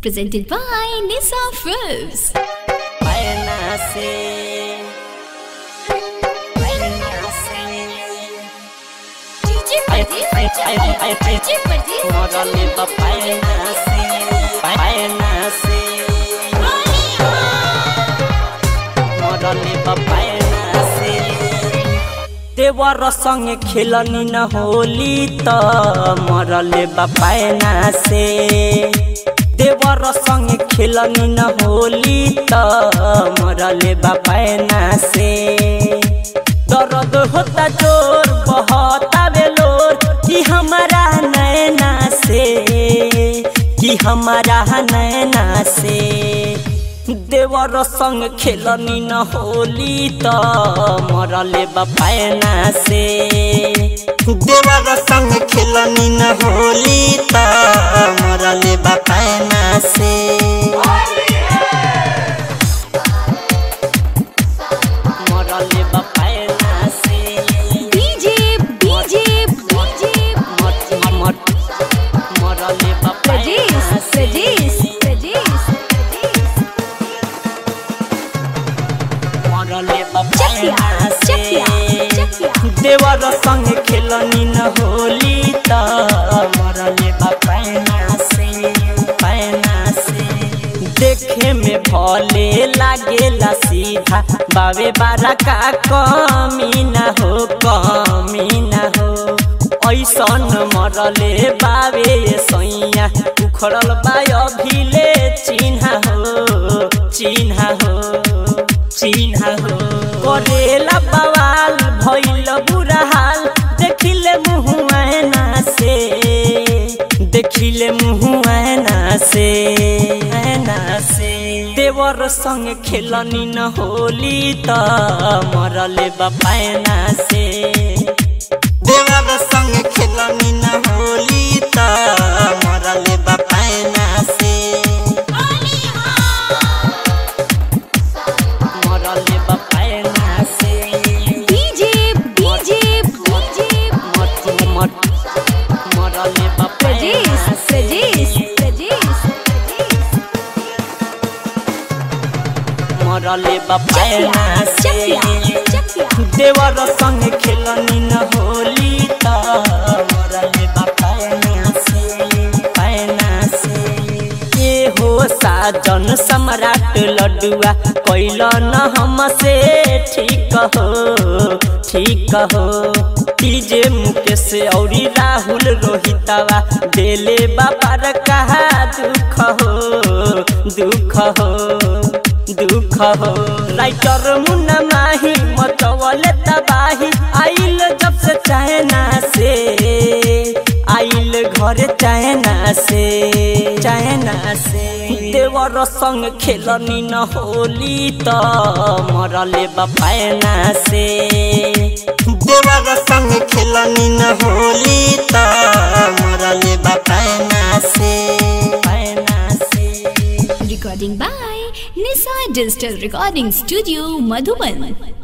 Presented by Nisa Films. Buena sí. Buena sí. Ay, ay, ay, ay, ay. Morale pa buena sí. Buena sí. Morale pa buena sí. देवर संगे खेलनी न होली त मरले बापायना से देवर संगे खेलनी न होली त मरले बापायना से दर्द होता जोर बहता बेलोर कि हमारा नैना से कि हमारा नैना से देवर संग खेलनी न होली त मरले बापायना से देवर संग खेलनी न होली त मरले बापायना से मरले बापायना से DJ, DJ, DJ, मट मट मरले बापायना Rajesh, से Rajesh, Rajesh, Rajesh. मरले Check बापायना here, check से here, check here. देवर संग खेलनी न होली त मरले बापायना से पायना से देखे में भले लागेला सीधा बावे बारा का कमी न हो कमी न हो ऐसन मरले बावे सैया उखड़ल बा अभिले चिन्हा हो चिन्हा हो चिन्हा हो करेला बवाल भइल बुरा हाल देखिले मुँह ऐना से देखिले मुँह ऐना से ऐना से देवर संग खेलनी न होली त मरले बापायना से देवर संग खेलनी न होली त मरले बापायना से मरले बापायना से DJ, DJ, DJ. मट मट मरले बापायना Rajesh, से Rajesh, Rajesh, Rajesh. मरले बापायना Check here, से check here. देवर संग खेलनी न होली त मरले बापायना से पायना से ए हो साजन सम्राट लडुआ कैल न हमसे ठीक हो ठीक हो तीजे मुकेश औरी राहुल रोहितवा देले बापर कहा दुख हो दुख हो दुख हो राइटर मुन्ना माही मचवल तबाही आइल जब से चाहना से आइल घर चाहना से चाहना से देवर संग खेलनी न होली त मरले बापायना से देवर संग खेलनी न होली त मरले बापायना से पायना से Recording by Nisa Digital Recording Studio, Madhuban.